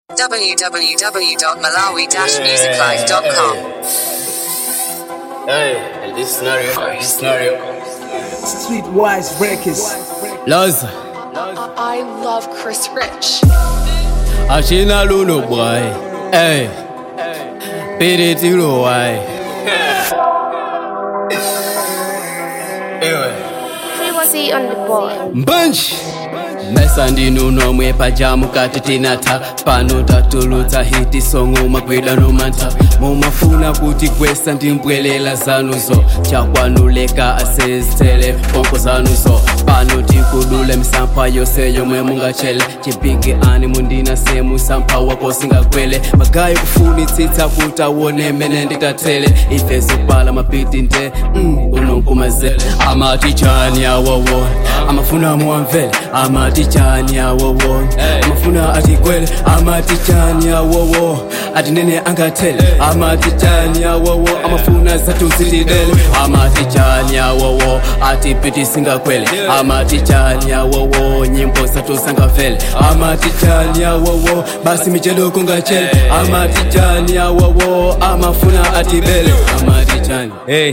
www.malawi-musiclife.com. Hey, this scenario, this scenario. Streetwise Records. Laza, I love Chris Rich. ashina lulu boy. Hey, beat it to the why. Frequency on the board. Mbunch. mesa ndinuno mwepajamu kati tinatha pano tatulutsa hiti songo magwida nomantha mumafuna kuti kwesa ndimbwelela zanuzo chakwanuleka asezitele ponko zanuzo pano tikudule misampha yose yomwe mungachele chipinki ani mundina semu sampha wako singakwele magayi kufunitsitsa kuti awone mene nditathele ife zopala mapiti nde mm, unonkumazele amati chani awowo amafuna muwamvele amati chani awowo amafuna atikwele amati chani awowo atinene angathele amati chani awowo amafuna zatuzilidele amati chani awowo atipiti singakwele amati chani awowo nyimbo zatuzangavele amati chani awowo basi michelo kungachele amati chani awowo amafuna atibele amati chani hey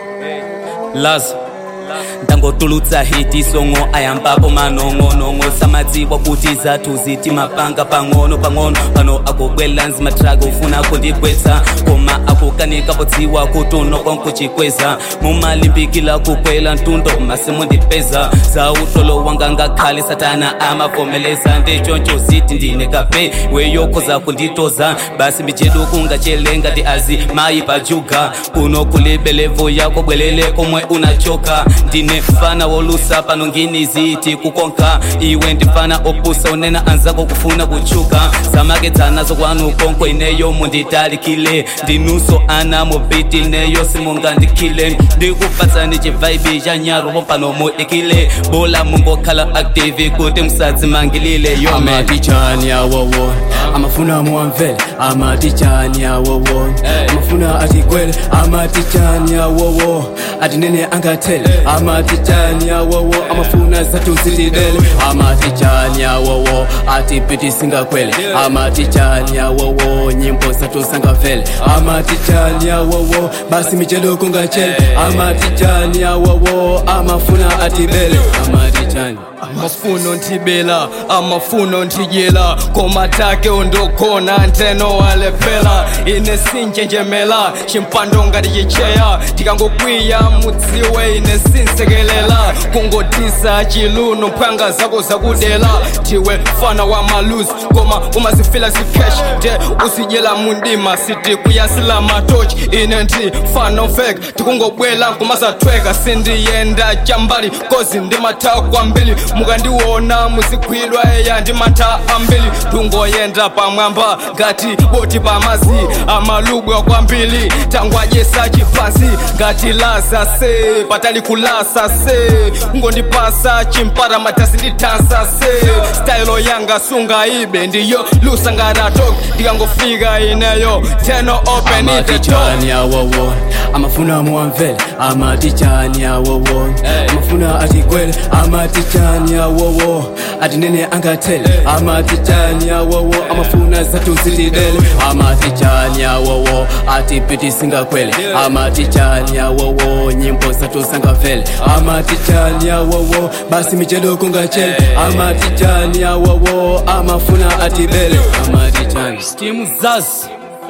lazo ndangotulutsa hiti songo ayambapo manong'onong'o samadziwa kuti zathu ziti mapanga pang'ono pang'ono pano akubwela nzimatraga ufuna kundigwetsa koma akukanika podziwa kuti unokonkuchikweza mumalimbikila kukwela mtundo masimu ndipeza za utolo wanga ngakhale satana amavomeleza ndichoncho ziti ndine kape weyokhoza kunditoza basi mijedu kungachelenga ndi azi mayi pajuga kuno kulibe levo yako bwelele komwe unachoka ndine mfana wolusa pano ngini ziti kukonka iwe ndifana opusa unena anzako kufuna kuchuka zamakedzanazo kwanu konko ineyo munditalikile ndinuso ana mobiti neyo simungandikile ndikupatsani chivaibi cha nyaro pano mudikile bola mungokhala active kuti musadzimangilile yo man amati chani awowo amafuna muwamvele amati chani awowo amafuna atikwele amati chani awowo atinene angathele amati chani awowo amafuna zatuzilidele amati chani awowo atipiti singakwele amati chani awowo nyimbo zatuzangavele amati chani awowo basi michelo kungachele amati chani awowo amafuna atibele amati chani amafuno ntibela amafuno ntijela komatake undokhona nteno walephela ine sinjenjemela chimpando ngati chicheya tikangokwiya mudziwe ine sinsekelela kungotisa chiluno mphanga zako zakudela tiwe fana wa maluzi koma umazifila zikesh te usidyela mundima siti kuyasila matochi ine nti fano fake tikungobwela nkumazathweka sindiyenda chambali kozi ndimatha kwambili mukandiwona muzigwidwa eya ndimantha ambili tungoyenda pamwamba ngati boti pamazi amalubwa kwambili tangwadyesa chipansi ngati laza se patali kulasa se ngondipasa chimpara matasi nditansa se stayilo yanga sungaibe ndiyo lusangaratok ndikangofika ineyo teno open amati it chani awowo amafuna muwamvele amati chani awowo amafuna atikwele amati chani awowo atinene angathele amati chani awowo amafuna zatuzilidele amati chani awowo atipiti singakwele amati chani awowo nyimbo zatuzangavele amati chani awowo basi michelo kungachele amati chani awowo amafuna atibele amati chani timu zazi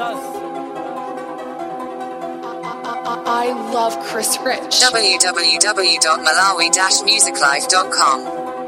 I love Chris Rich. www.malawi-musiclife.com.